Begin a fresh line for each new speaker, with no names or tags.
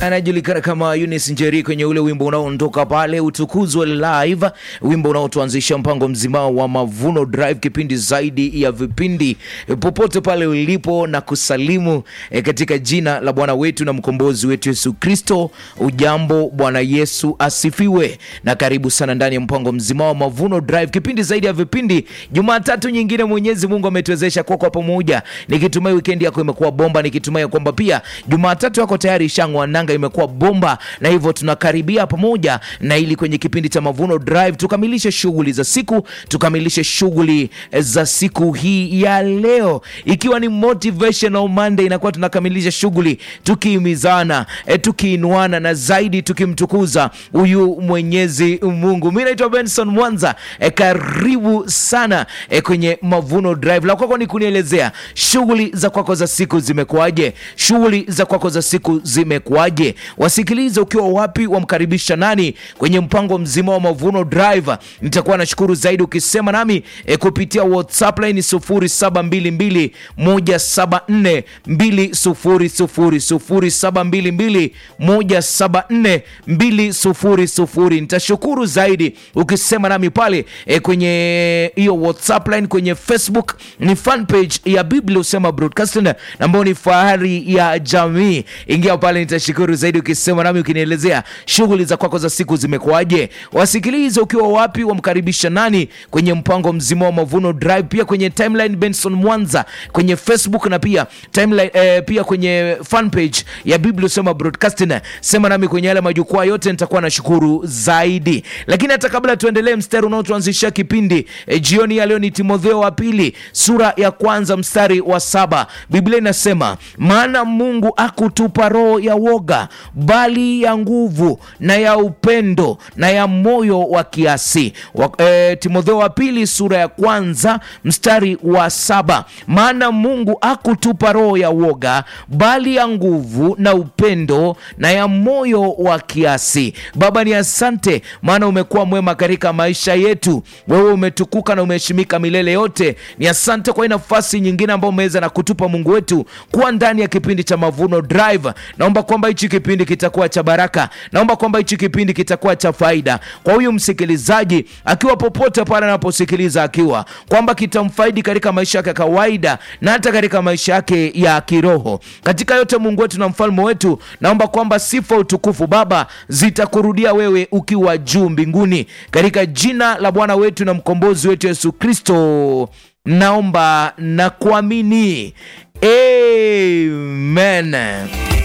anajulikana kama Eunice Njeri kwenye ule wimbo unaoondoka pale utukuzwe live, wimbo unaotuanzisha mpango mzima wa Mavuno Drive, kipindi zaidi ya vipindi, popote pale ulipo na kusalimu e, katika jina la Bwana wetu na mkombozi wetu Yesu Kristo. Ujambo, Bwana Yesu asifiwe, na karibu sana ndani ya mpango mzima wa Mavuno Drive, kipindi zaidi ya vipindi. Jumatatu nyingine Mwenyezi Mungu ametuwezesha kwa kwa pamoja, nikitumai weekend yako imekuwa bomba, nikitumai kwamba pia Jumatatu yako tayari ishang'oa nanga, imekuwa bomba, na hivyo tunakaribia pamoja na ili kwenye kipindi cha Mavuno Drive tukamilishe shughuli za siku, tukamilishe shughuli za siku hii ya leo, ikiwa ni motivational Monday, inakuwa tunakamilisha shughuli tukihimizana, e, tukiinuana na zaidi tukimtukuza huyu Mwenyezi Mungu. Mimi naitwa Benson Mwanza, e, karibu sana e, kwenye Mavuno Drive. La kwako ni kunielezea shughuli za kwako za siku zimekuwaje? Shughuli za kwako za siku zimekuwaje? Wasikilize ukiwa wapi, wamkaribisha nani kwenye mpango mzima wa Mavuno Drive. Nitakuwa nashukuru zaidi ukisema nami e, kupitia WhatsApp line 0722 174 200 0722 174 Nitashukuru zaidi ukisema nami pale e, kwenye hiyo WhatsApp line. Kwenye Facebook ni fan page ya Biblia Usema Broadcasting ambayo ni fahari ya jamii. Ingia pale, nitashukuru zaidi ukisema nami, ukinielezea shughuli za kwako za siku zimekuwaje. Wasikilize ukiwa wapi, wamkaribisha nani kwenye mpango mzima wa Mavuno Drive, pia kwenye timeline Benson Mwanza kwenye Facebook na pia timeline, eh, pia kwenye fan page ya Biblia Usema Broadcasting. Sema nami kwenye yale majukwaa yote, nitakuwa nashukuru zaidi. Lakini hata kabla tuendelee, mstari unaotuanzishia kipindi eh, jioni ya leo ni Timotheo wa pili sura ya kwanza mstari wa saba. Biblia inasema maana Mungu akutupa roho ya woga, bali ya nguvu na ya upendo na ya moyo wa kiasi wa, eh, Timotheo wa pili sura ya kwanza mstari wa saba. Maana Mungu akutupa roho ya woga, bali ya nguvu na upendo na ya moyo wa kiasi. Baba, ni asante, maana umekuwa mwema katika maisha yetu. Wewe umetukuka na umeheshimika milele yote. Ni asante kwa hii nafasi nyingine ambayo umeweza na kutupa Mungu wetu kuwa ndani ya kipindi cha Mavuno Drive. Naomba kwamba hichi kipindi kitakuwa cha baraka, naomba kwamba hichi kipindi kitakuwa cha faida kwa huyu msikilizaji, akiwa popote pale anaposikiliza, akiwa kwamba kitamfaidi katika maisha yake ya kawaida na hata katika maisha yake ya kiroho. Katika yote, Mungu wetu na mfalme wetu, naomba kwamba sifa, utukufu Baba zitakurudia wewe ukiwa juu mbinguni, katika jina la Bwana wetu na mkombozi wetu Yesu Kristo naomba na kuamini, amen.